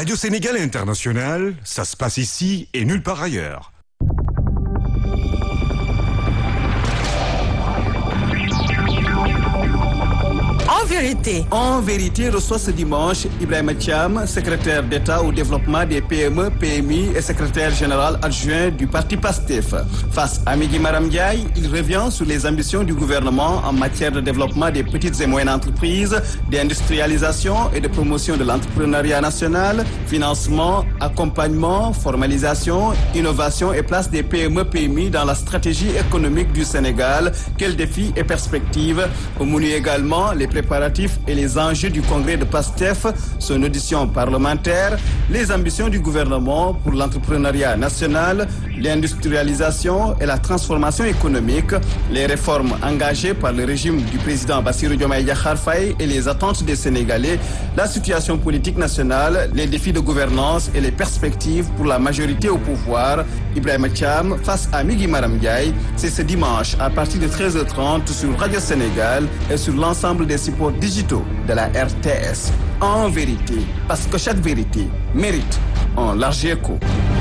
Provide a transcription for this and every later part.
Radio Sénégal International, ça se passe ici et nulle part ailleurs. En vérité, En vérité, reçoit ce dimanche Ibrahima Thiam, secrétaire d'État au développement des PME, PMI et secrétaire général adjoint du parti PASTEF. Face à Migui Maram Ndiaye, il revient sur les ambitions du gouvernement en matière de développement des petites et moyennes entreprises, d'industrialisation et de promotion de l'entrepreneuriat national, financement, accompagnement, formalisation, innovation et place des PME, PMI dans la stratégie économique du Sénégal. Quels défis et perspectives Au menu également les préparatifs et les enjeux du congrès de PASTEF, son audition parlementaire, les ambitions du gouvernement pour l'entrepreneuriat national, l'industrialisation et la transformation économique, les réformes engagées par le régime du président Bassirou Diomaye Diakhar Faye et les attentes des Sénégalais, la situation politique nationale, les défis de gouvernance et les perspectives pour la majorité au pouvoir. Ibrahima Thiam face à Migui Maram Ndiaye, c'est ce dimanche à partir de 13h30 sur Radio Sénégal et sur l'ensemble des supports digitaux de la RTS. En vérité, parce que chaque vérité mérite un large écho.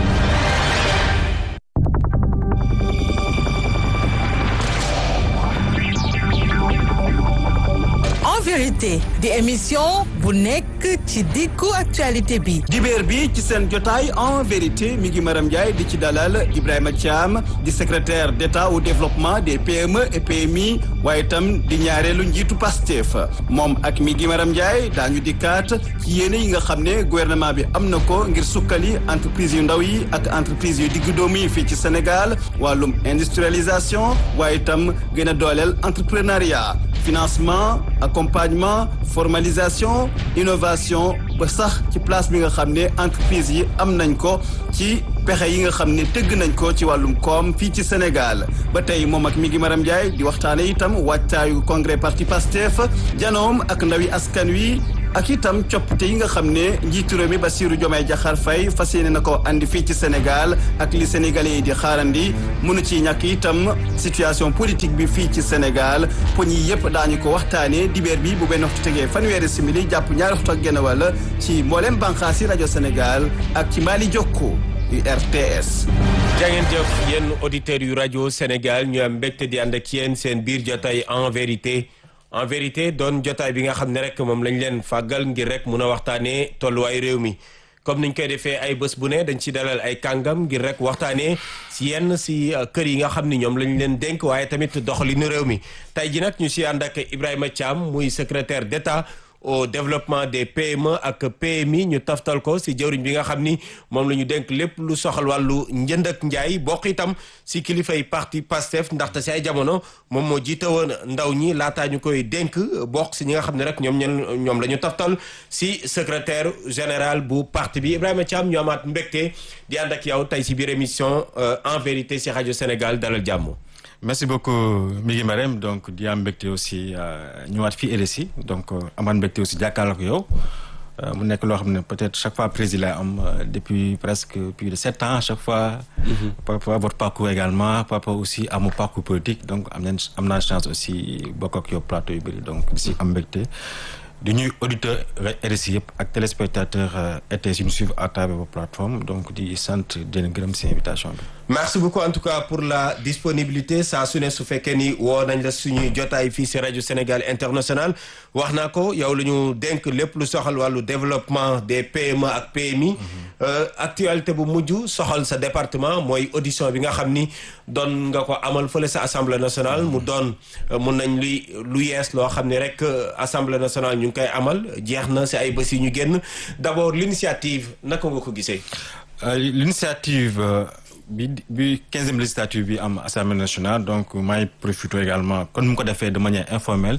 en vérité di émission bu nekk ci diggu actualité bi dibéer bi ci seen jotaay en vérité mi ngi Maram Ndiaye di ci dalal Ibrahima Thiam di secrétaire d'État au développement des PME et PMI waaye itam di ñaareelu njiitu Pastef moom ak mi ngi Maram Ndiaye daañu dikkaat ci yéene yi nga xam ne gouvernement bi am na ko ngir sukkali entreprise yu ndaw yi ak entreprise yu diggu doomu yi fii ci Sénégal wàllum industrialisation waaye itam gën a dooleel entrepreneuriat financement accompagnement formalisation innovation ba sax ci place bi nga xam ne entreprise yi am nañ ko ci pexe yi nga xam ne tëgg nañ ko ci wàllum koom fii ci Sénégal ba tey moom ak mi ngi Maram Ndiaye di waxtaane itam wàccaayu congrès parti Pastef janoom ak ndawi askan wi ak itam coppite yi nga xam ne njiitu réew mi Bassirou Diomaye Diakhar Faye fas yéene na ko andi fii ci Sénégal ak li sénégalais yi di xaarandi mënu ci ñàkk itam situation politique bi fii ci Sénégal poñ yi yëpp daañu ko waxtaanee dibeer bi bu benn waxtu tegee fanweeri simili jàpp ñaari waxtu ak genn wàll ci mboolem bànqaas yi rajo Sénégal ak ci Mali Jokko yu RTS. jangeen jëf yéen auditeurs yu rajo Sénégal ñu am mbégte di ànd ak yéen seen biir jotaay en vérité en vérité doon jotaay bi nga xam ne rek moom lañ leen fàggal ngir rek mun a waxtaanee tolluwaay réew mi comme niñ koy defee ay bés bu ne dañ ci dalal ay kàngam ngir rek waxtaanee si yenn si kër yi nga xam ni ñoom lañ leen dénk waaye tamit doxalinu réew mi tey ji nag ñu si ànd ak Ibrahima Thiam muy secrétaire d'État au développement des PME ak PMI ñu taftal ko si jëwriñ bi nga xam ni moom la ñu dénk lépp lu soxal wàllu njënd ak njaay bokk itam si kilifay parti PASTEF ndaxte si ay jamono moom moo jiite woon ndaw ñi laataa ñu koy dénk bokk si ñi nga xam ne rek ñoom ñen ñoom la ñu taftal si secrétaire général bu parti bi Ibrahima Thiam ñu amaat mbégte di ànd ak yow tey si biir émission en vérité si rajo Sénégal dalal jàmm. merci beaucoup Migui Marème donc di am mbégte aussi ñëwaat fii RSI donc amaat mbégte aussi jàkkaarloo ko yow mu nekk loo xam ne peut-être chaque fois président am depuis presque plus de sept ans chaque fois. par rapport à votre parcours également par rapport aussi à mon parcours politique donc am nañ am naa chance aussi bokk ak yow plateau yu bëri donc di si am mbégte. di ñuy auditeur RSI yëpp ak téléspectateur RTS yu ñu suivre à travers vos plateformes donc di sant di leen gërëm si invitation bi. merci beaucoup en tout cas pour la disponibilité saa su ne su fekkee ni woo nañ la suñuy jotaay fii si rajo Sénégal international wax naa ko yow la ñu dénk lépp lu soxal wàllu développement des PME ak PMI. actualité bu mujj soxal sa département mooy audition bi nga xam ni doon nga ko amal fële sa assemblée nationale mu doon mun nañ luy lu yees loo xam ne rek assemblée nationale ñu ngi koy amal jeex na si ay bés yi ñu génn d'abord l'initiative naka nga ko gisee. l'initiative. bi bi quinzième législature bi am assemblée nationale donc maay profité également kon mu ko defee de manière informelle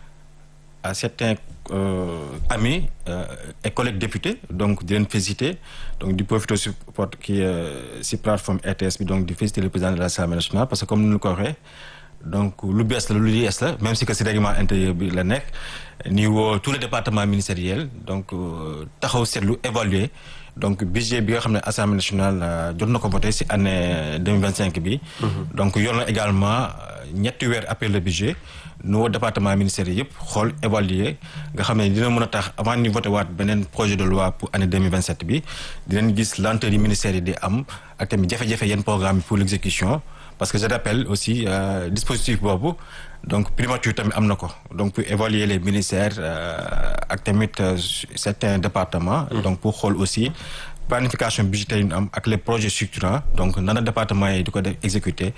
à certains euh, amis euh, et collègues députés donc di leen féliciter donc di profité si porte ki si plateforme RTS bi donc di féliciter le président de l'assemblée nationale parce que comme ni ñu ko waxee donc lu bees la lu yees la même si que si règlement intérieur bi la nekk ni woo tous les départements ministériels donc taxaw seetlu évaluer donc budget bi nga xam ne assemblée nationale jot na ko voté si année deux mille vingt cinq bi. donc yor na également ñetti weer après le budget nu woo département ministère yi yëpp xool évaluer nga xam ne dina mën a tax avant ñu voté waat beneen projet de loi pour année 2027 bi dinañ gis lenteur yi ministère yi di am ak tamit jafe-jafe yenn programme pour l'exécution parce que je rappelle aussi euh, dispositif boobu donc primature tamit am na ko donc pour évaluer les ministères euh, ak tamit euh, certains départements donc pour xool aussi planification budgétaire yi ñu am ak les projets structurants donc nana département yi di ko def exécuter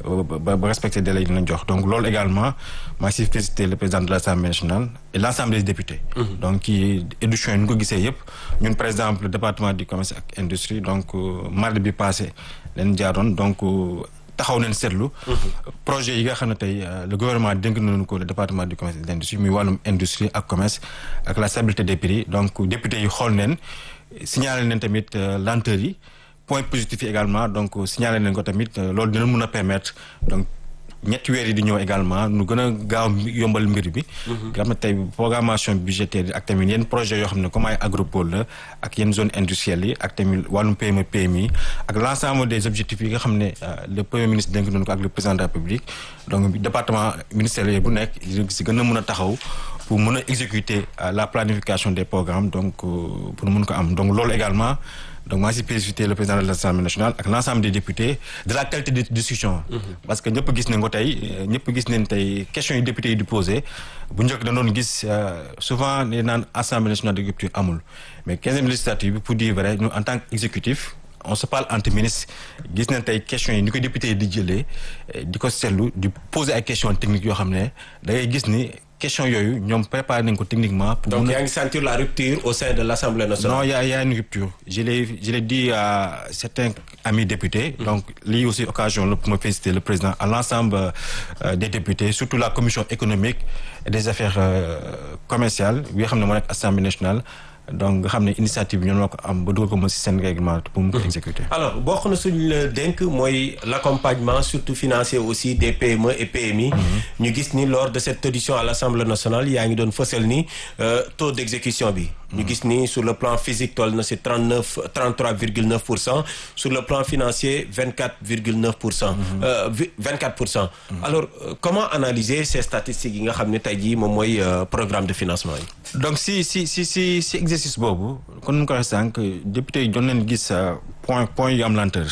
ba ba respecter délai yi ñu jox donc loolu également maa si félicité le président de l'Assemblée nationale et l'ensemble des députés donc ci édition yi ñu ko gisee yëpp ñun par exemple le département du commerce ak industrie donc mardi bi passé leen jaaroon donc taxaw nañ seetlu projet yi nga xam ne tey le gouvernement dénk nañu ko le département du commerce et de l'industrie muy wàllum industrie ak commerce ak la stabilité des prix donc députés yi xool neen signalé nañ tamit lenteur yi point positif yi également donc signalé nañ ko tamit loolu dina mën a permettre donc ñetti weer yi di ñëw également nu gën a gaaw yombal mbir bi nga xam ne tey programmation budgétaire yi ak tamit yenn projet yoo xam ne comme ay agropole la ak yenn zone industrielle yi ak tamit wàllum PME PMI ak l'ensemble des objectifs yi nga xam ne le premier ministre dénk nañu ko ak le président de la République donc département ministériel bu nekk si gën a mën a taxaw pour mën a exécuter la planification des programmes donc pour mën ko am donc loolu également donc maa si félicité le président de l'Assemblée nationale ak l'ensemble des députés de la qualité de discussion parce que ñëpp gis nañ ko tey ñëpp gis nañ tey questions yi députés yi di posé bu njëkk da doon gis souvent ne naan Assemblée nationale de rupture amul mais quinzième législature bi pour dire vrai ñu en tant qu'exécutif on se parle entre ministres gis nañ tey questions yi ni ko députés yi di jëlee di ko seetlu di poser ay questions techniques yoo xam ne da ngay gis ni question yooyu ñoom préparé nañ ko techniquement. pour donc yaa ngi sentir la rupture au sein de l'Assemblée nationale. non y a y a une rupture je l'ai je l'ai dit à certains amis députés. donc lii aussi occasion la pour ma féliciter le président à l'ensemble euh, des députés surtout la commission économique et des affaires euh, commerciales bi nga xam ne moo nekk Assemblée nationale. donc nga xam ne initiative bi ñoo ko am ba dugal ko moom ci seen règlement pour mu ko exécuter. alors bokk na suñu la dénk mooy l'accompagnement surtout financier aussi des PME et PMI. ñu gis ni lors de cette audition à l'Assemblée nationale yaa ngi doon fësal ni taux d'exécution bi. ñu gis ni sur le plan physique toll na ci trente neuf trente trois virgule neuf pour cent sur le plan financier vingt quatre virgule neuf pour cent. vingt quatre pour cent. alors comment analyser ces statistiques yi nga xam ne tey jii moom mooy programme de financement yi. donc si si si si si exercice boobu kon nu ko waxee sànq député yi doon leen gis point point yu am lenteur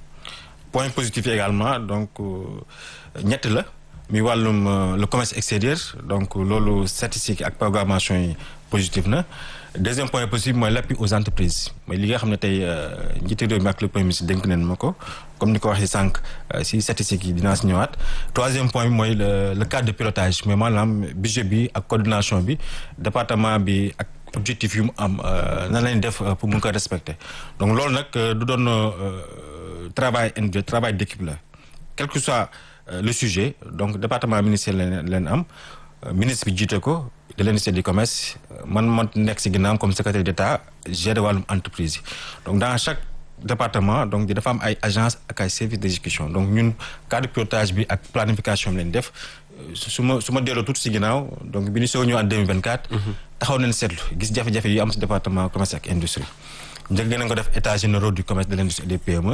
point positif également donc ñett la muy wàllum le commerce extérieur donc loolu statistique ak programmation yi positif na deuxième point positif mooy l'appui aux entreprises mooy li nga xam ne tey njiitu réew mi ak le premier ministre dénk nañ ma ko comme ni ko waxee sànq si statistiques yi dinaa si ñëwaat troisième point bi mooy le le cadre de pilotage mais maanaam budget bi ak coordination bi département bi ak objectif yu mu am nan lañ def pour mun ko respecter donc loolu nag du doon travail individuel travail d'équipe la quel que soit le sujet donc département ministériel leen am ministre bi jiite ko de l'industrie du commerce man man nekk ci ginnaaw comme secrétaire d'État gérer wàllum entreprise yi donc dans chaque département donc dafa am ay agence ak ay services d'exécution donc ñun cadre de pilotage bi ak planification bi leen def su ma su ma delloo tuuti ci ginnaaw donc bi ñu soog ñëw en 2024 taxaw nañ seetlu gis jafe-jafe yu am ci département commerce ak industrie njëkk nañ ko def états généraux du commerce de l'industrie et des PME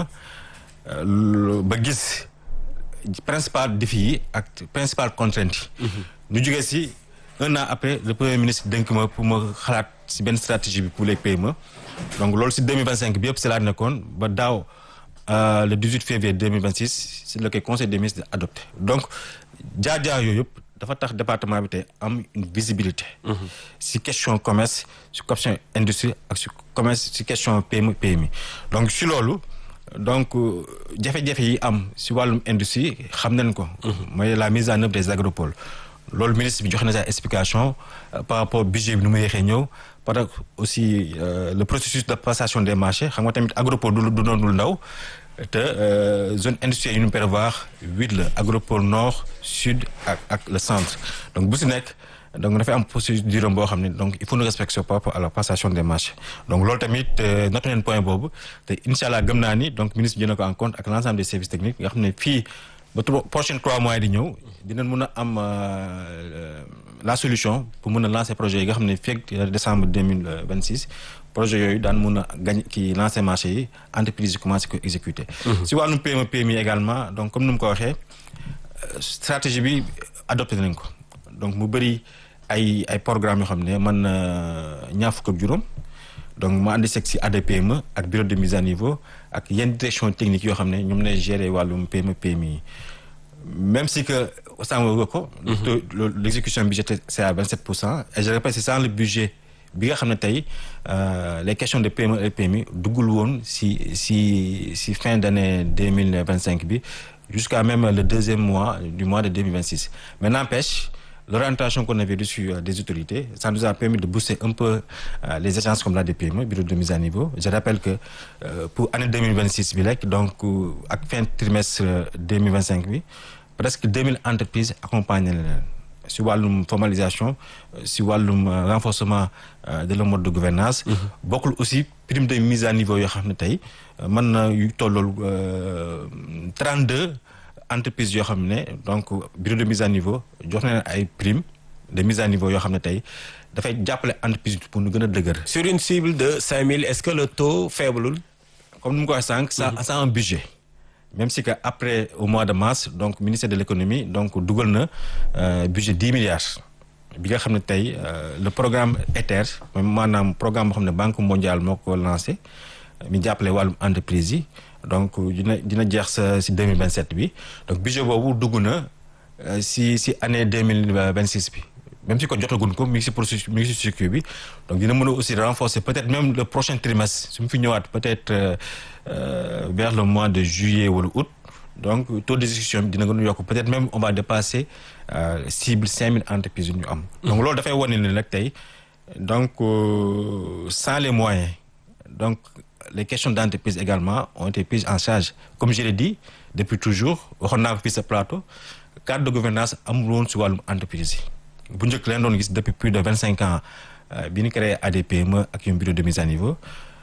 ba gis principal défi yi ak principal contrainte yi ñu jógee ci un an après le premier ministre dénk ma pour ma xalaat ci benn stratégie bi pour les PME donc loolu ci 2025 bi yëpp ci laa nekkoon ba daaw le 18 février 2026 c'est le conseil des ministres adopté donc jaar-jaar yooyu yëpp dafa tax département bi tey am une visibilité ci question commerce ci question industrie ak ci commerce ci question PME PMI donc ci loolu donc jafe-jafe yi am ci wàllum industrie xam nañ ko mooy la mise en œuvre des agropoles loolu ministre bi joxe na sa explication par rapport budget bi nu mu yéexee ñëw par rapport aussi le processus de passation des marchés xam nga tamit agropole du du doon lu ndaw te zone industrielle yu ñu prévoir huit la agropole nord sud ak ak le centre donc bu ci nekk donc dafay am procédure boo xam ne donc il faut nous respecter par rapport à la passation des marchés donc loolu tamit noté neen point boobu te incha allah gëm naa ni donc ministre bi jël na ko en compte ak l'ensemble des services techniques nga xam ne fii ba prochaine trois mois di ñëw dinañ mën a am la solution pour mën a lancer projet yi nga xam ne fekk décembre deux mille vingt six projet yooyu daan mën a gañ kii lancer marché yi entreprise yi commencé ko exécuter. si wàllum PME PMI également donc comme ni mu ko waxee stratégie bi adopté nañ ko donc mu bëri ay ay programmes yoo xam ne man na ñaar fukk ak juróom donc mu àndi seeg si ADPME ak bureau de mise à niveau ak yenn direction technique yoo xam ne ñoom lay gérer wàllum PME PMI yi même si que sànq nga ko. l' exécution budgétaire c' est à 27 pour cent et je répète c' est sans le budget bi nga xam ne tey les questions de PME et PMI duggul woon si si si fin d' année deux mille vingt cinq bi jusqu'à même le deuxième mois du mois de deux mille vingt six mais n'empêche l'orientation qu'on avait reçue des autorités ça nous a permis de booster un peu euh, les agences comme l'ADPME bureau de mise à niveau je rappelle que euh, pour année deux mille vingt six bi rek donc ak fin trimestre deux mille vingt cinq bi presque deux mille entreprises accompagné na leen si wàllum formalisation si wàllum renforcement de le mode de gouvernance bokkul aussi prime de mise à niveau yoo xam ne tey mën na yu tollool trente deux entreprises yoo xam ne donc bureau de mise à niveau jox na ay prime de mise à niveau yoo xam ne tey dafay jàppale entreprise pour nu gën a dëgër sur une cible de cinq mille est-ce que le taux faible comme nu mu ko waxee sànq ça ça a un budget même si que après au mois de mars donc ministère de l'économie donc dugal na budget dix milliards bi nga xam ne tey le programme ETER maanaam programme boo xam ne banque mondiale moo ko lancé mi jàppale wàllum entreprise yi donc dina dina jeex sa si deux mille vingt sept bi donc budget boobu dugg na si si année deux mille vingt six bi même si ko jotagun ko mi ngi si processus mi ngi si circuit bi donc dina mën a aussi renforcer peut-être même le prochain trimestre su mu fi ñëwaat peut-être euh, vers le mois de juillet wala août donc taux d'exécution bi dina gën a yokk peut-être même on va dépasser euh, cible cinq mille entreprises yu ñu am. donc loolu dafay wane ne nag tey donc euh, sans les moyens donc les questions d'entreprise également ont été prises en charge comme je l'ai dit depuis toujours waxoon naa ko fii sa plateau cadre de gouvernance amul woon si wàllum entreprise yi bu njëkk leen doon gis depuis plus de vingt cinq ans bi ñu créé ADPME ak un bureau de mise à niveau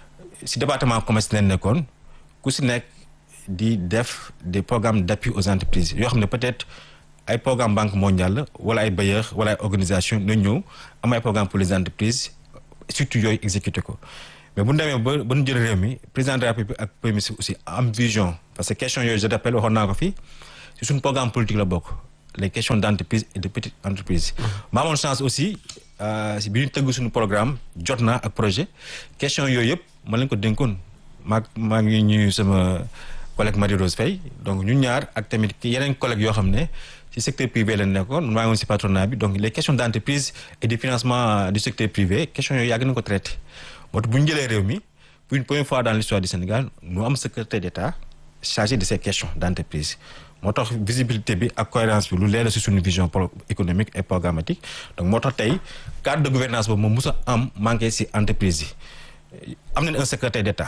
si département commerce leen nekkoon ku si nekk di def des programmes d'appui aux entreprises yoo xam ne peut-être ay programme banque mondiale wala ay bailleurs wala ay organisation na ñëw am ay programme pour les entreprises surtout yooyu exécuté ko mais bu ñu demee ba ba ñu jël réew mi président de la République ak premier ministre aussi am vision parce que question yooyu je rappelle waxoon naa ko fii si suñu programme politique la bokk les questions d'entreprise et de petites entreprises ma amoon chance aussi si bi ñu tëgg suñu programme jot naa ak projet question yooyu yëpp ma leen ko dénkoon maa maa ngi ñuy sama collègue Marie Rose Faye donc ñu ñaar ak tamit yeneen collègues yoo xam ne ci secteur privé lañ nekkoon maa ngi woon si patronat bi donc les questions d'entreprise et du financement du secteur privé questions yooyu yàgg nañ ko traité moo tax bu ñu jëlee réew mi pour une première fois dans l'histoire du Sénégal ñu am secrétaire d'État chargé de ces questions d'entreprise moo tax visibilité bi ak cohérence bi lu leer la si suñu vision économique et programmatique donc moo tax tey cadre de gouvernance boobu moom mos a am manqué si entreprise yi am nañ un secrétaire d'État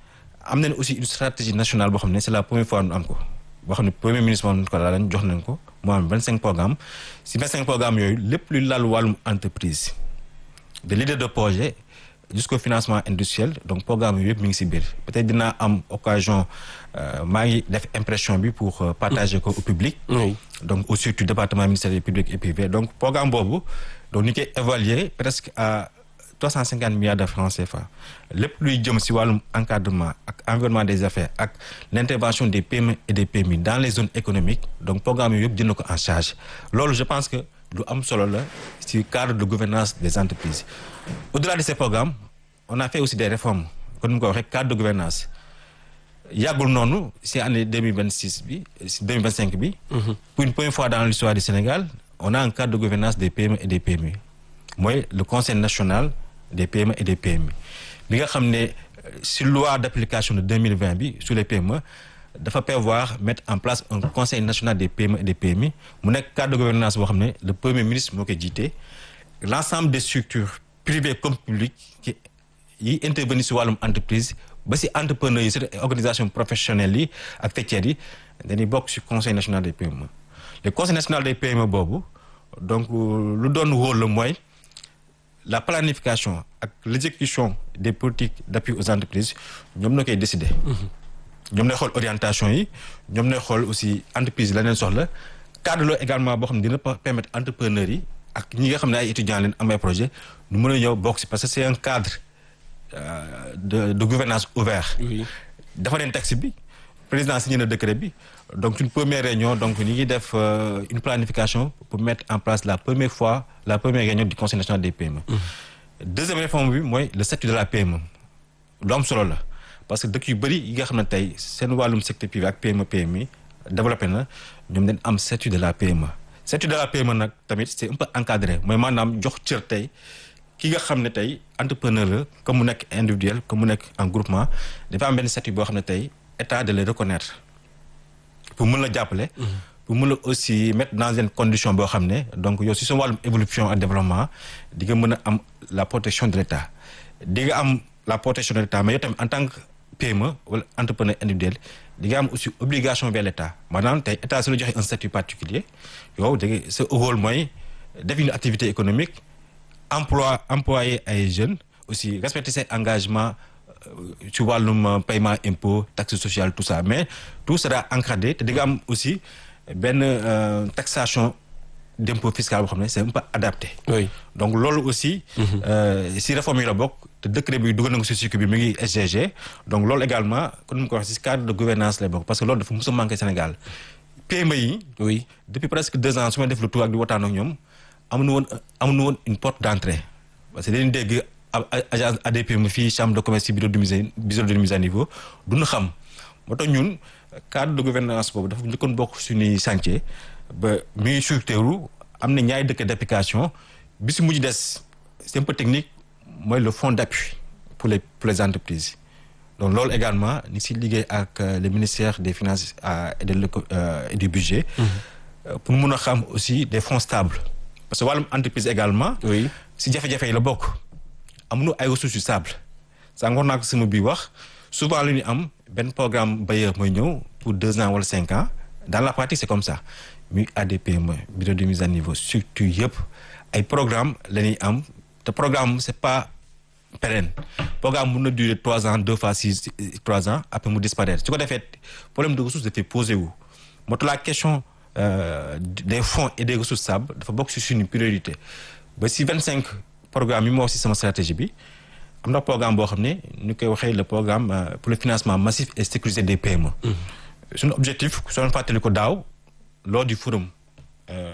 am nañ aussi une stratégie nationale boo xam ne c'est la première fois ñu am ko boo xam ne premier ministre moom ko laalañ jox nañ ko moo am vingt cinq programmes si vingt cinq programmes yooyu lépp luy laal wàllum entreprise de leader de projet jusqu'au financement industriel donc programme yooyu yëpp mi ngi si biir peut-être dinaa am occasion maa ngi def impression bi pour partager ko au public oui. donc au surtout département ministère du public et privé donc programme boobu donc ñu koy évaluer presque à trois cent cinquante milliards de francs CFA lépp luy jëm si wàllum encadrement ak environnement des affaires ak l'intervention des PME et des PMI dans les zones économiques donc programme yooyu yëpp jël na ko en charge loolu je pense que lu am solo la si cadre de gouvernance des entreprises au-delà de ces programmes on a fait aussi des réformes comme ni ko waxee cadre de gouvernance yàggul noonu si année deux mille vingt six bi si deux mille vingt cinq bi. pour une première fois dans l'histoire du Sénégal on a un cadre de gouvernance des PME et des PMI mooy le conseil national des PME et des PMI bi nga xam ne si loi d'application de deux mille vingt bi sur les PME dafa prévoir mettre en place un conseil national des PME et des PMI mu nekk cadre de gouvernance boo xam ne le premier ministre moo koy jiite l'ensemble des structures privées comme publiques qui yi intervenir si wàllum entreprise ba si entrepreneurs yi si organisation professionnelles yi ak faîtières yi dañuy bokk si conseil national des PME le conseil national des PME boobu donc lu doon rôle la mooy la planification ak l'exécution des politiques d'appui aux entreprises ñoom na koy décider ñoom nay xool orientation yi ñoom nay xool aussi entreprise yi la leen soxla cadre la également boo xam ne dina permettre entrepreneurs yi ak ñi nga xam ne ay étudiants leen am ay projet ñu mën a ñëw bokk si parce que c'est un cadre euh, de de gouvernance ouvert Oui. dafa leen taxe bi président signé na décret bi donc une première réunion donc ñu ngi def euh, une planification pour mettre en place la première fois la première réunion du conseil national des PME. deuxième réforme bi mooy le statut de la PME lu am solo la parce que dëkk yu bëri yi nga xam ne tey seen wàllum secteur privé ak PME PMI développé na ñoom dañ am statut de la PME. statut de la PME nag tamit c'est un peu encadré mooy maanaam jox cër tey ki nga xam ne tey entrepreneur la comme mu nekk individuel comme mu nekk en groupement dafa am benn statut boo xam ne tey état de le reconnaître pour mën la jàppale. pour mën la aussi mettre dans une condition boo xam ne donc yow si sa wàllum évolution ak développement di nga mën a am la protection de l'état di nga am la protection de l'état mais yow tamit en tant que PME wala entrepreneur individuel di nga am aussi obligation vers l'état maanaam tey état su la joxe un statut particulier yow da nga sa rôle mooy def une activité économique emploi employer ay jeunes aussi respecter ses engagements ci wàllum paiement impôt taxe sociale tout ça mais tout sera encadré te di nga am aussi benn euh, taxation d'impôt fiscal boo xam ne c'est un peu adapté. oui donc loolu aussi. euh, si réforme yi la bokk te décret bi dugal na ko si cycle bi mi ngi SGG donc loolu également comme ni ma ko waxee si cadre de gouvernance lay bokk parce que loolu dafa mos a manqué Sénégal PME yi. oui depuis presque deux ans su ma def le tour ak di waxtaan ak ñoom amuñu woon amuñu woon une porte d'entrée parce que dañuy dégg a- a- agence ADPME fii chambre de commerce ci bureau de mise bureau de mise à niveau duñu xam moo tax ñun cadre de gouvernance boobu dafa njëkkoon bokk suñuy chantier ba mi ngi structuré am na ñaari dëkk d'application bi si mujj des c'est un peu technique mooy le fonds d'appui pour les pour les entreprises donc loolu également ni si liggéey ak euh, le ministère des finances euh, et de l'éco- euh, et du budget euh, pour mun a xam aussi des fonds stables parce que wàllum entreprise également oui si jafe-jafe yi la bokk amuñu ay ressources yu stable sànq wax naa ko sama bii wax souvent lu ñu am benn programme bailleur mooy ñëw pour deux ans wala cinq ans dans la pratique c'est comme ça muy ADPME bureau de mise à niveau structure yëpp ay programme la ñuy am te programme c'est pas pérenne programme mun na durer trois ans deux fois six trois ans après mu disparaître su ko defee problème de ressources dafay posé wu moo tax la question euh, des fonds et des ressources stables dafa bokk ci suñu priorité ba si vingt cinq programme yi ma wax ci sama stratégie bi am na programme boo xam ne ñu koy waxee le programme euh, pour le financement massif et sécurisé des PME suñu objectif soo leen fàttali ko daaw lors du forum euh,